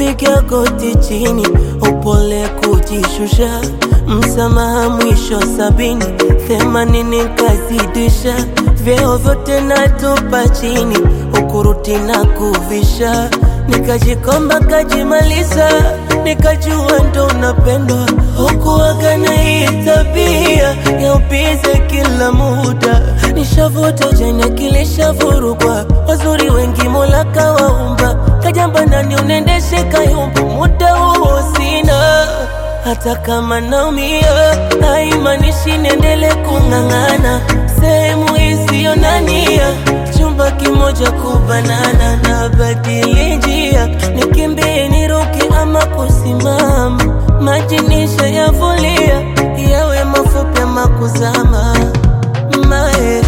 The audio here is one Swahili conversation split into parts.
kupiga goti chini, upole kujishusha, msamaha mwisho sabini, themanini kazidisha, vyeo vyote natupa chini, ukuruti na kuvisha, nikajikomba kajimaliza, nikajua ndo unapendwa, hukuwaga na hii tabia ya upize kila muda, nishavuta jana kilishavurugwa, wazuri wengi mola kawaumba, kajamba nani unendeshe kayumba, muda huo sina hata kama naumia, haimaanishi niendele kung'ang'ana sehemu isiyo na nia, chumba kimoja kubanana, na badili njia, nikimbie niruke ama kusimama, maji nishayavulia, yawe mafupi ama kuzama, mae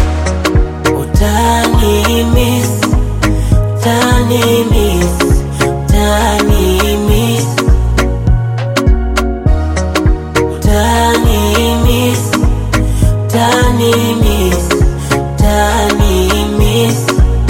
utani miss, utani miss, utani miss Tani miss, tani miss, tani miss.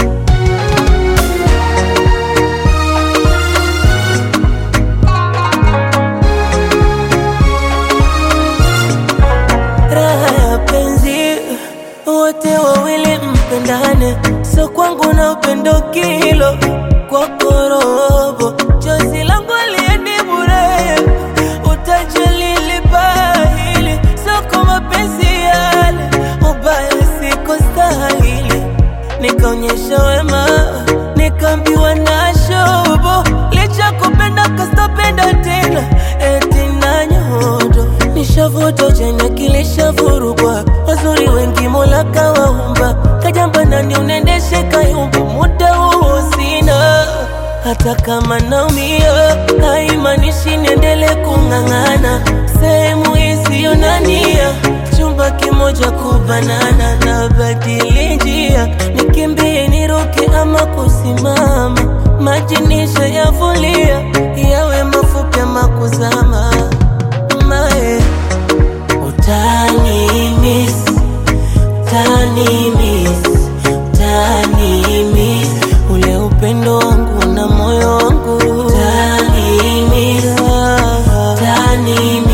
Raha ya penzi, wote wawili mpendane, so kwangu na upendo kilo kwako robo, chozi langu aliendi bure, utajali libahili, soko mapenzi yale, ubaya siko stahili, nikaonyesha wema, nikaambiwa na shobo, licha kupenda kastopenda tena, eti na nyodo, nishavuta jana kilishavurugwa, wazuri wengi mola kawaumba, kajamba nani unendeshe kayumba, muda huo sina hata kama naumia, haimaanishi niendele kung'ang'ana sehemu isiyo na nia, chumba kimoja kubanana, na badili njia, nikimbie niruke ama kusimama, maji nishayavulia, yawe mafupi ama kuzama, mae utani miss, utani miss, utani miss, ule upendo wangu na moyo wangu utani miss, utani miss.